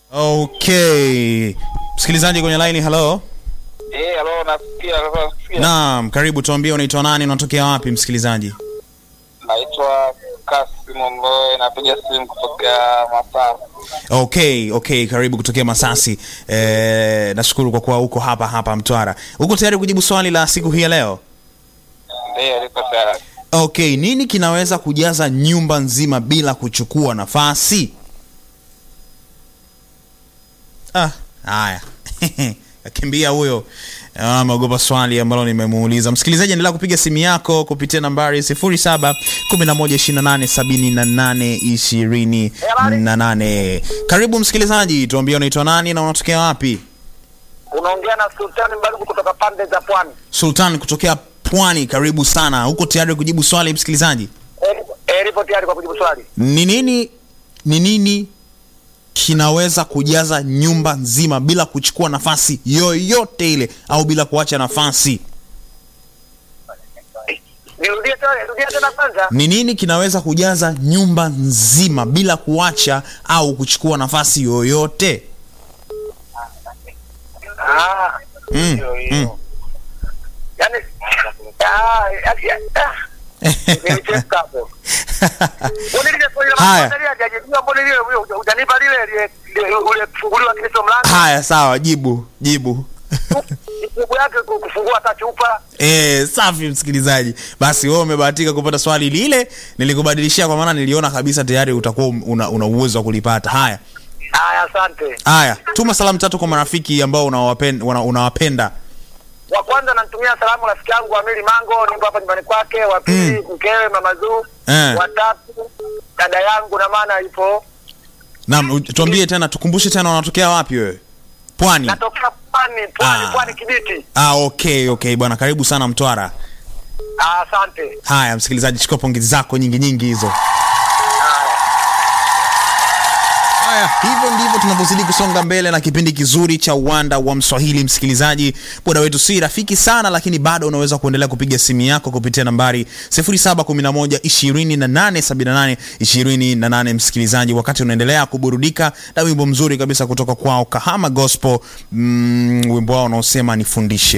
Okay, msikilizaji kwenye line, hello. Eh, halo nasikia nasikia. Naam, karibu, tuambie unaitwa nani, unatokea wapi msikilizaji? Naitwa Kasim Mboe napiga simu kutoka Masasi. Okay, okay, karibu kutokea Masasi. Eh, nashukuru kwa kuwa uko hapa hapa Mtwara. Uko tayari kujibu swali la siku hii ya leo? Ndio, liko tayari. Okay, nini kinaweza kujaza nyumba nzima bila kuchukua nafasi? Ah, haya. Kakimbia huyo. Ah, Ameogopa swali ambalo nimemuuliza. Msikilizaji, endelea kupiga simu yako kupitia nambari 07 1128 28. Karibu msikilizaji, tuambie unaitwa nani na unatokea wapi? Unaongea na Sultani Mbaruku kutoka pande za Pwani. Sultan kutokea Pwani, karibu sana. Uko tayari kujibu swali msikilizaji? Eh, eh, nipo tayari kwa kujibu swali. ni nini ni nini kinaweza kujaza nyumba nzima bila kuchukua nafasi yoyote ile au bila kuacha nafasi Nirudie tena, nirudie tena kwanza. ni nini kinaweza kujaza nyumba nzima bila kuacha au kuchukua nafasi yoyote Ah. Mm, hiyo, hiyo. mm. Yaani ah, yaani, ah. Nilicheka hapo. Mbona ile swali la Haya. kwanza lile hajajibiwa, mbona lile huyo hujanipa lile lile- lile ule kufunguliwa kesho mlango. haya sawa jibu jibu Jibu yake ku- kufungua hata chupa. Eh, safi msikilizaji basi wewe umebahatika kupata swali lile nilikubadilishia kwa maana niliona kabisa tayari utakuwa una, una uwezo wa kulipata haya Haya, asante. haya tuma salamu tatu kwa marafiki ambao unawapenda, una, unawapenda. wa kwanza namtumia salamu rafiki yangu Amili Mango, nipo hapa nyumbani kwake. Wa pili mkewe Mama Zuu. Eh. Wa tatu dada yangu na maana ipo Naam, u- tuambie tena, tukumbushe tena, unatokea wapi wewe? Pwani. natokea Pwani, Pwani, Ah. Pwani Kibiti. Ah, okay okay bwana, karibu sana Mtwara. Ah, Asante. Haya msikilizaji, chukua pongezi zako nyingi nyingi hizo. Haya, hivyo ndivyo tunavyozidi kusonga mbele na kipindi kizuri cha uwanda wa Mswahili. Msikilizaji, muda wetu si rafiki sana, lakini bado unaweza kuendelea kupiga simu yako kupitia nambari 0711 2878 28. Msikilizaji, wakati unaendelea kuburudika na wimbo mzuri kabisa kutoka kwao Kahama Gospel, mm, wimbo wao unaosema nifundishe.